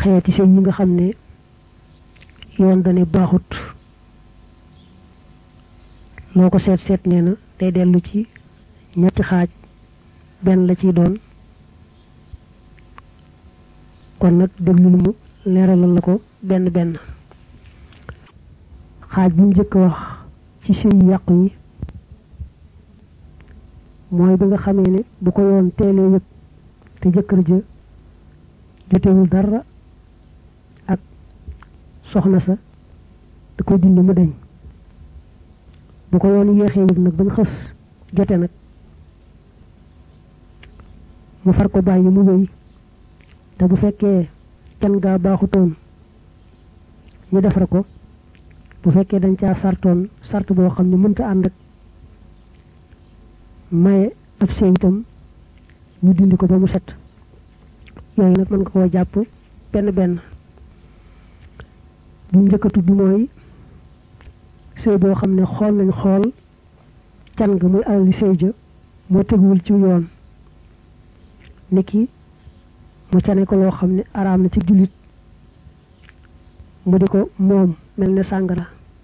xeeti sëy yi nga xam ne yoon dane baaxut loo ko seet seet nee na day dellu ci ñetti xaaj benn la ciy doon kon nag déglu lu mu leeralal la ko benn benn xaaj bi mu njëkk wax ci sëy yu yàqu yi mooy bi nga xamee ne bu ko yoon teelee yëg te jëkkër ja jotewul dara ak soxna sa da koy dindi mu deñ bu ko yoon yéexee yëg nag bañ xës jote nag mu far ko bàyyi mu wéy te bu fekkee can gaa baaxutoon ñu defar ko bu fekkee dañ caa sartoon sart boo xam ne mënta ànd ak maye ab sëy itam ñu dindi ko ba mu set yooyu nag mën nga koo jàpp benn benn bu njëkk a tudd mooy sëy boo xam ne xool nañ xool can nga muy alali sëy ja moo teguwul ci yoon niki mu cane ko loo xam ne araam na ci jullit mu di ko moom mel ne sàngara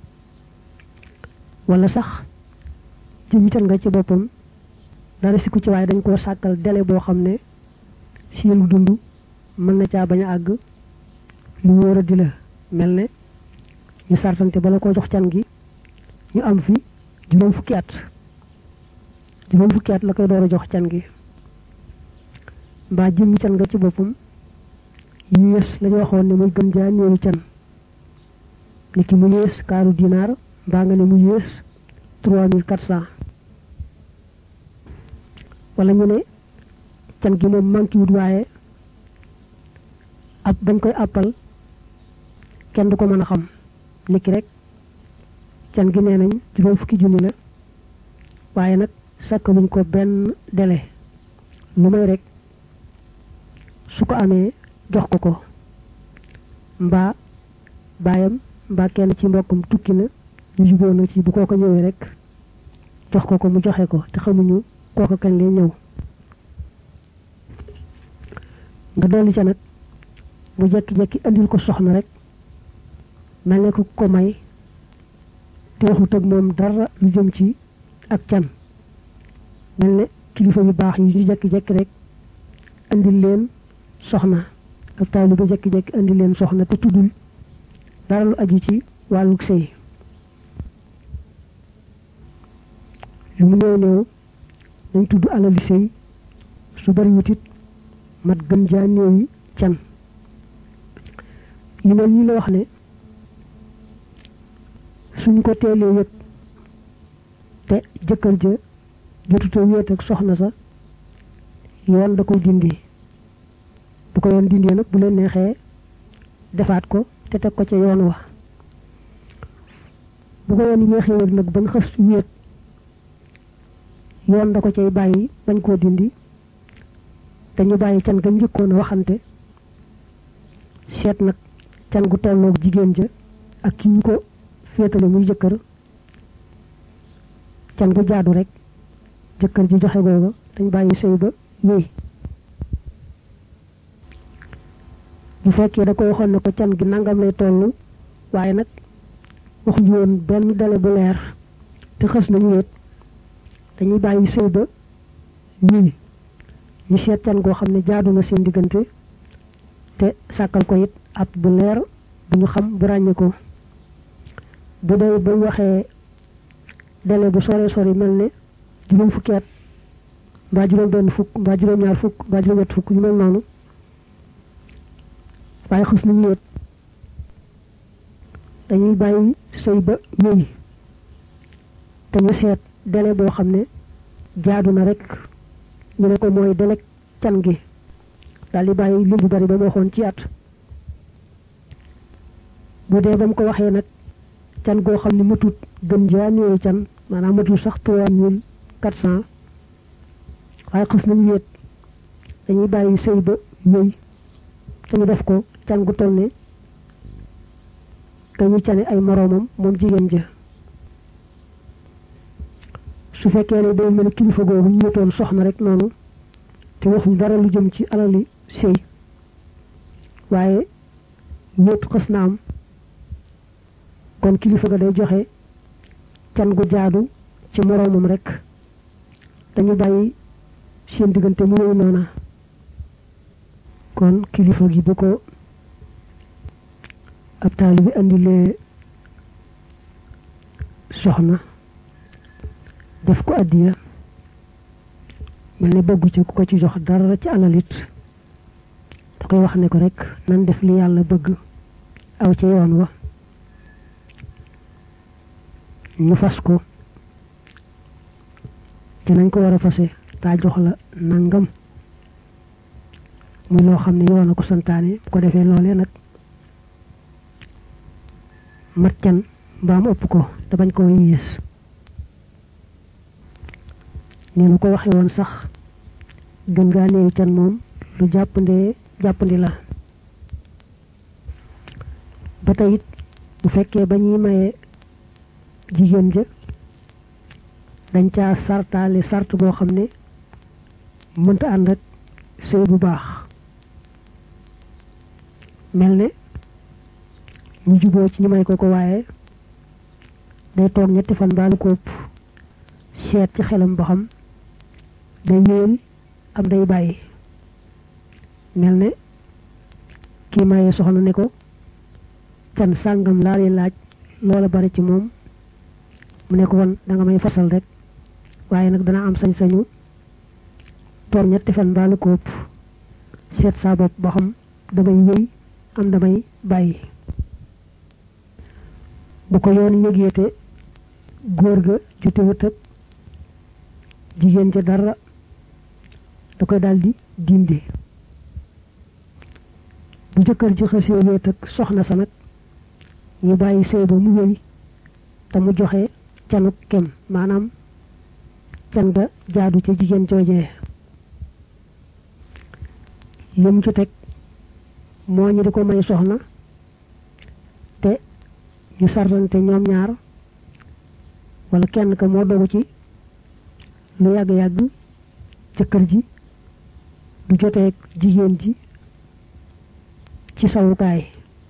wala sax jëmi can nga ci boppam dara si ku ci waaye dañ koo sàkkal délai boo xam ne seenu dund mën na caa bañ a àgg lu wóor a di la mel ne ñu sartante bala koo jox can gi ñu am fi juróom fukki at juróom fukki at la koy door a jox can gi mbaa jëmmi can nga ci boppam yées lañu waxoon ne muy gën jaa néewi can ni ki mu yées kaaru dinaar mbaa nga ne mu yées trois mille quatre cent wala ñu ne can gi moom manqué wut waaye ab bañ koy àppal kenn du ko mën a xam niki rek can gi nee nañ juróom fukki junni la waaye nag sakk buñ ko benn délai lu may rek su ko amee jox ko ko mbaa baayam mbaa kenn ci mbokkum tukki na ñu juboo na ci bu kooko ñëwee rek jox ko ko mu joxe ko te xamuñu kooko kañ lay ñëw nga dolli ca nag mu jekki-jekki andil ko soxna rek mel ne ku ko may te waxut ak moom dara lu jëm ci ak can mel ne kilifa yu baax yi ñu jekki-jekki rek andil leen soxna ak taalu ba jekki-jekki andil leen soxna te tuddul dara lu aju ci wàllug sëy lu mu néew néew dañ tudd alali sëy su bari wutit mat gën jaa néewi can yu mel nii la wax ne suñ ko teelee yëg te jëkkër ja jotuta wéet ak soxna sa yoon da koy dindi bu ko yoon dindee nag bu leen neexee defaat ko te teg ko ca yoon wa bu ko yoon yéexee yëg nag bañ xës wéet yoon da ko cay bàyyi bañ koo dindi te ñu bàyyi can ga njëkkoon a waxante seet nag can gu tolloog jigéen ja ak ki ñu ko féetale muy jëkkër can gu jaadu rek jëkkër ji joxe googa dañ bàyyi sëy ba wéy bu fekkee da ko waxoon ne ko can gi nangam lay toll waaye nag waxuñu woon benn dale bu leer te xës nañu wéet dañuy bàyyi sëy ba wéy ñu seet can goo xam ne jaadu na seen diggante te sàkkal ko it ab bu leer bu ñu xam bu ràññee ko bu dee ba waxee délai bu sore sore mel ne juróom fukki at mbaa juróom benn fukk mbaa juróom ñaar fukk mbaa juróom ñett fukk yu mel noonu waaye xës nañu wéet dañuy bàyyi sëy ba wéy te ñu seet délai boo xam ne jaadu na rek ñu ne ko mooy délai can gi daal di bàyyi lim bu bari ba mu waxoon ci at bu dee ba mu ko waxee nag can goo xam ne matut gën jaa néewi can maanaam matul sax trois mille quatre cent waaye xës nañu wéet dañuy bàyyi sëy ba wéy te ñu def ko can gu toll ne te ñu cane ay moroomam moom jigéen ja su fekkee ne day mel kilifa googu ñu wéetoon soxna rek noonu te waxuñ dara lu jëm ci alali sëy waaye wéet xës na am kon kilifa ga day joxe can gu jaadu ci moroomam rek dañu bàyyi seen diggante mu wéy noona kon kilifa gi bu ko ab taalibi andilee soxna def ko addiya mel ne bëggu ci ku ko ci jox dara ci alalit da koy wax ne ko rek nan def li yàlla bëgg aw ca yoon wa ñu fas ko te nañ ko war a fase taa jox la nangam muy loo xam ne yoon a ko santaane bu ko defee loolee nag mat can mbaam ëpp ko te bañ koo yées ni nu ko waxe woon sax gën gaa néew can moom lu jàppandee jàppandi la ba tey it bu fekkee ba ñuy maye jigéen ja dañ caa sartaale sart boo xam ne mënta ànd ak sëy bu baax mel ne ñu juboo ci ñu may ko ko waaye day toog ñetti fan baalu ko ëpp seet ci xelam ba xam day wéel am day bàyyi mel ne kii maye soxna ne ko can sàngam laa lay laaj loola bari ci moom mu ne ko won da nga may fasal rek waaye nag dana am sañ-sañu toog ñetti fan baalu ko ëpp seet saa bopp ba xam damay wéy am damay bàyyi bu ko yoon yëgeete góor ga jotewut ak jigéen ca dara da koy daldi dindi bu jëkkër ji xasee wéet ak soxna sa nag ñu bàyyi sëy ba mu wéy te mu joxe canuk kem maanaam can ga jaadu ca jigéen joojee lim ci teg moo ñu di ko may soxna te ñu sartante ñoom ñaar wala kenn ka moo dogu ci lu yàgg-yàgg jëkkër ji du joteeg jigéen ji ci sawukaay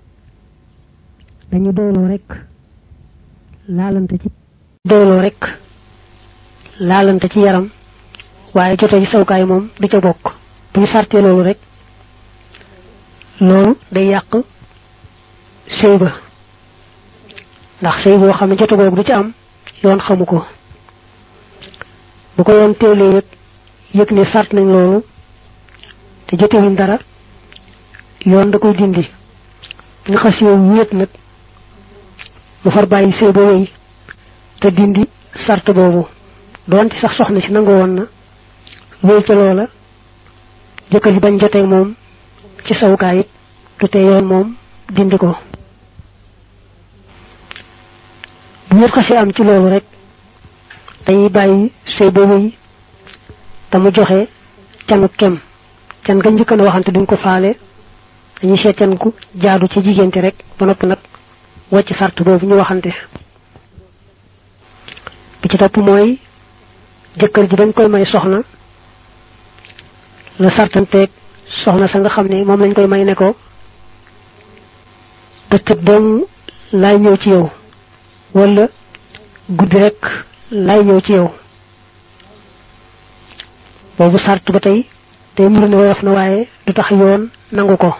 dañu dooloo rek laalante ci dooloo rek laalante ci yaram waaye jotee ci sawukaay moom du ca bokk bu ñu sartee loolu rek loolu day yàq sëy ba ndax sëy boo xam ne jote googu du ci am yoon xamu ko bu ko yoon teelee yëg yëg ne sart nañ loolu te jotewuñ dara yoon da koy dindi nga xas yow wéet nag mu far bàyyi sëy ba wéy te dindi sart boobu doonte sax soxna si nangu woon na wéy ca loola jëkkër ji bañ joteeg moom ci sawukaay it du te yoon moom dindi ko bu ñet xasee am ci loolu rek dañuy bàyyi sëy ba wéy te mu joxe canu kem can nga njëkk na waxante duñ ko faale dañuy seet can ku jaadu ci jigéente rek ba noppi nag wàcc sart boobu ñu waxante bi ci topp mooy jëkkër ji bañ koy may soxna la sartanteeg soxna sa nga xam ne moom lañ koy may ne ko bëccëg dong laay ñëw ci yow wala guddi rek laay ñëw ci yow boobu sart ba tey tey muru ne woyof na waaye du tax yoon nangu ko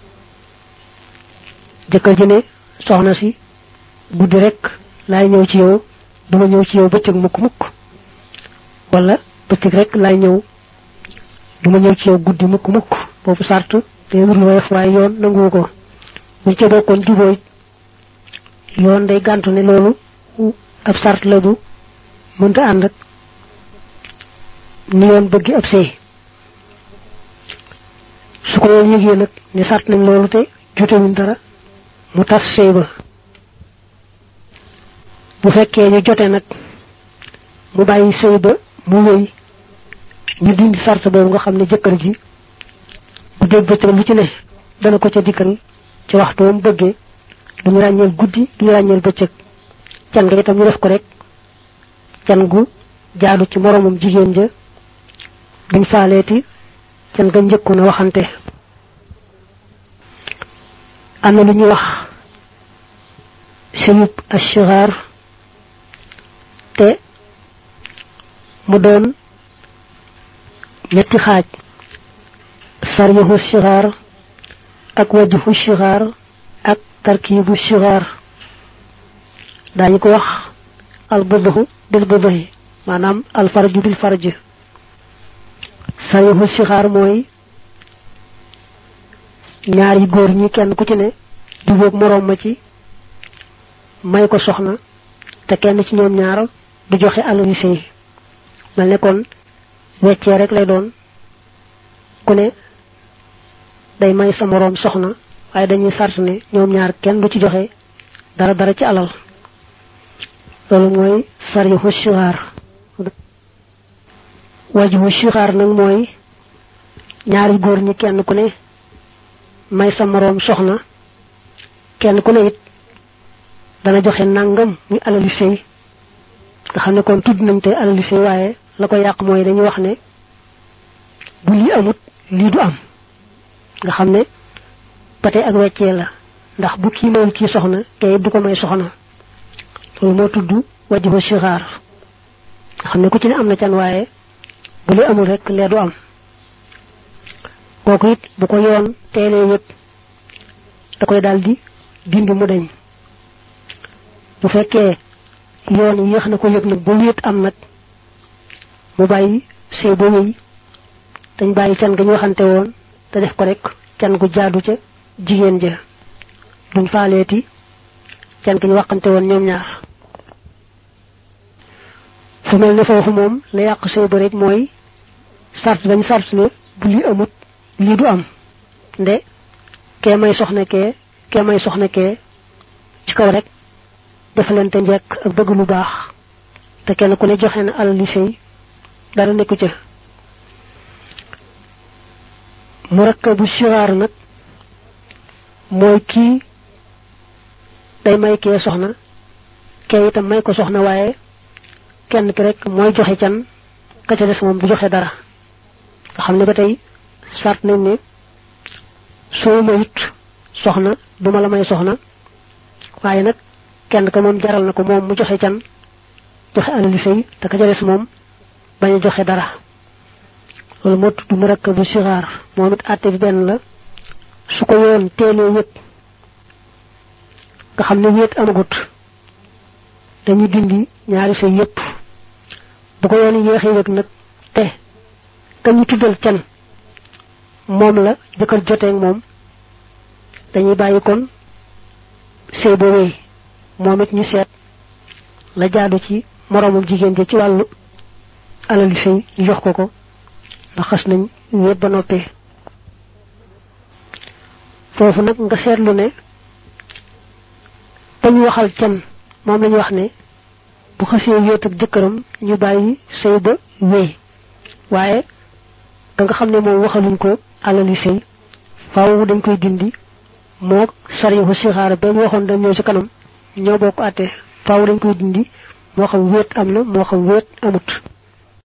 jëkkër ji ne soxna si guddi rek laay ñëw ci yow duma ñëw ci yow bëccëg mukk mukk wala bëccëg rek laay ñëw duma ñëw ci yow guddi mukk mukk boobu sart tey muru ne woyof waaye yoon nangu ko buñ ca bokkoon juboo yoon day gàntu ne loolu ab sart la bu mënta ànd ak ni yoon bëgg ab sëy su ko yoon yëgee nag ne sart nañ loolu te jotewuñ dara mu tas sëy ba bu fekkee ñu jote nag mu bàyyi sëy ba mu wéy ñu dindi sart boobu nga xam ne jëkkër ji bu dégg bëccëg lu ci ne dana ko ca dikkal ci waxtu wam bëggee duñu ràññeel guddi duñu ràññeel bëccëg can nga itam ñu def ko rek can gu jaadu ci moromum jigéen ja duñ faaleeti can nga njëkku na waxante am na lu ñuy wax sëyub ashigaar te mu doon ñetti xaaj saryahu shigaar ak wajhu shigaar ak tarkibu shigaar daañu ko wax al buduhu bil buduhi maanaam al farju bil farj saryahu shigaar mooy ñaar yi góor ñi kenn ku ci ne jubóog moroom ma ci may ko soxna te kenn ci ñoom ñaar du joxe alal yu sëy mel ne kon weccee rek lay doon ku ne day may sa moroom soxna waaye dañuy sart ne ñoom ñaar kenn du ci joxe dara dara ci alal loolu mooy sarixu shuhaar wajhu shuhaar nag mooy ñaari góor ñi kenn ku ne may sa moroom soxna kenn ku ne it dana joxe nangam muy alali sëy nga xam ne kon tudd nañ te alali sëy waaye la ko yàq mooy dañuy wax ne bu lii amut lii du am nga xam ne pate ak weccee la ndax bu kii mayul kii soxna kay du ko may soxna loolu moo tudd wajibu sixaar nga xam ne ku ci ne am na can waaye bu li amul rek lee du am kooku it bu ko yoon teelee yëpp da koy daal di dindi mu dañ bu fekkee yoon yéex na ko yëg nag ba wéet am nag mu bàyyi sëy ba wéy dañ bàyyi can ga ñu waxante woon te def ko rek can gu jaadu ca jigéen ja duñ faaleeti can ga ñu waxante woon ñoom ñaar fu mel ne foofu moom la yàq sëy ba rek mooy sart bañ sart ne bu lii amut lii du am nde kee may soxna kee kee may soxna kee ci kaw rek defalante njekk ak bëgg lu baax te kenn ku ne joxe na alal li sëy dara nekku ca murakkabu siraar nag mooy kii day may kee soxna kee itam may ko soxna waaye kenn ki rek mooy joxe can ka ca des moom du joxe dara nga xam ne ba tey sart nañ ne soo mayut soxna duma la may soxna waaye nag kenn ka moom jaral na ko moom mu joxe can joxe alali sëy te ka ca des moom bañ a joxe dara loolu moo tudd murakkabu sixaar moom it àtte bi benn la su ko yoon teelee yëpp nga xam ne wéet amagut dañuy dindi ñaari sëy yëpp bu ko yoon yéexee yëg nag te ka ñu tuddal can moom la jëkkër joteeg moom dañuy bàyyi kon sëy ba wéy moom it ñu seet la jaadu ci moroomum jigéen ja ci wàllu alali sëy ñu jox ko ko ndax xas nañ wéet ba noppee foofu nag nga seetlu ne dañu waxal can moom lañu wax ne bu xasee wéet ak jëkkëram ñu bàyyi sëy ba wéy waaye da nga xam ne moom waxaluñ ko alali sëy faaw dañ koy dindi moo sariixu sixaara ba ñu waxoon dañ ñëw ci kanam ñoo bokk àtte faaw dañ koy dindi moo xam wéet am na moo xam wéet amut